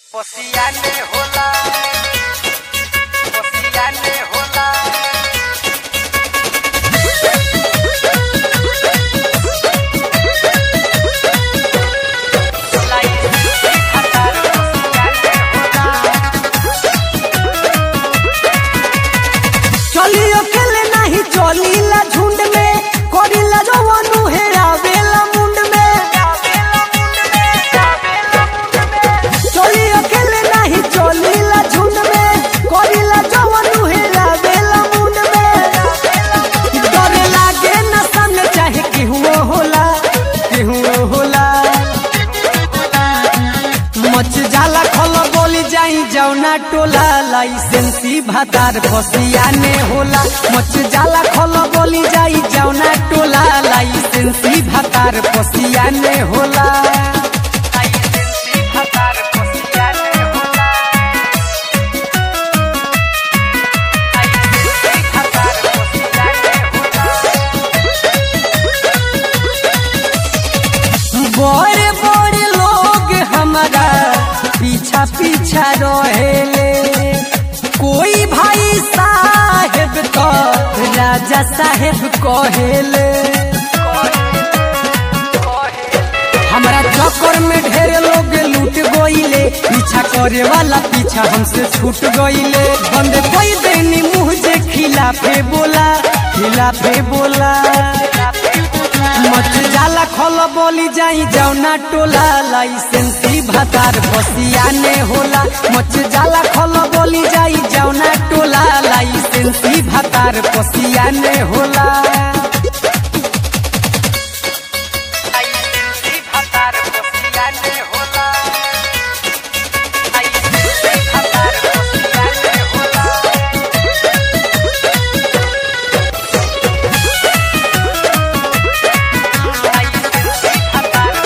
Posiane होला Posiane होला लाई खतर Posiane होला चली अकेले नहीं चलीला झुंड में करीला जवानू हे आवेला मुंड में आवेला मुंड में आवेला मुंड में चली अकेले नहीं चलीला झुंड में करीला जवानू हे आवेला मुंड में डरे लागे न सामने चाहे केहू होला केहू होला मच जाला खल बोली जाई जौना टोला लाइसेंसी भातार फसियाने होला मच जाला खल बोली जाई जौना टोला लाइसेंसी भातार फसियाने होला लाइसेंसी खतर Posiane होला लाइसेंसी खतर Posiane होला बड़े बड़े लोग हमारा पीछा पीछा रहेले कोई भाई साहेब तो राजा साहेब कहेले हमारा चक्कर में ढेर लोग लूट गईले पीछा करे वाला पीछा हमसे छूट गईले बंद कोई देनी मुँह जे खिलाफे बोला खिलाफे बोला मच जाला खल बोली जाई जौना टोला लाइसेंसी भातार फसियाने होला मच जाला खल बोली जाई जौना टोला लाइसेंसी भातार फसियाने होला लाइसेंसी खतर Posiane होला लाइसेंसी खतर Posiane होला लाइसेंसी खतर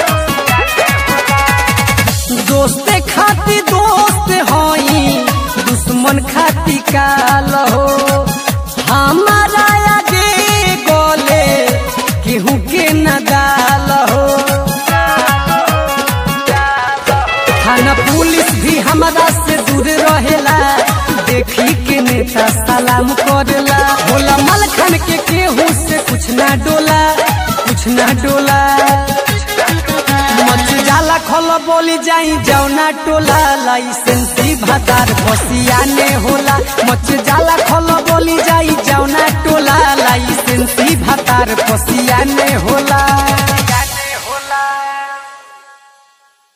Posiane होला दोस्ते खाती दोस्त हई दुश्मन खाती काल हो हमारा आगे गोले केहू के न दाल हो थाना पुलिस भी हमारा से दूर रहेला देखी के नेता सलाम करेला भोला मल खान के केहू से कुछ ना डोला कुछ ना डोला मच जाला खल बोली जाई जौना टोला लाइसेंसी भातार फसियाने होला मच जाला खल बोली जाई जौना टोला लाइसेंसी भातार फसियाने होला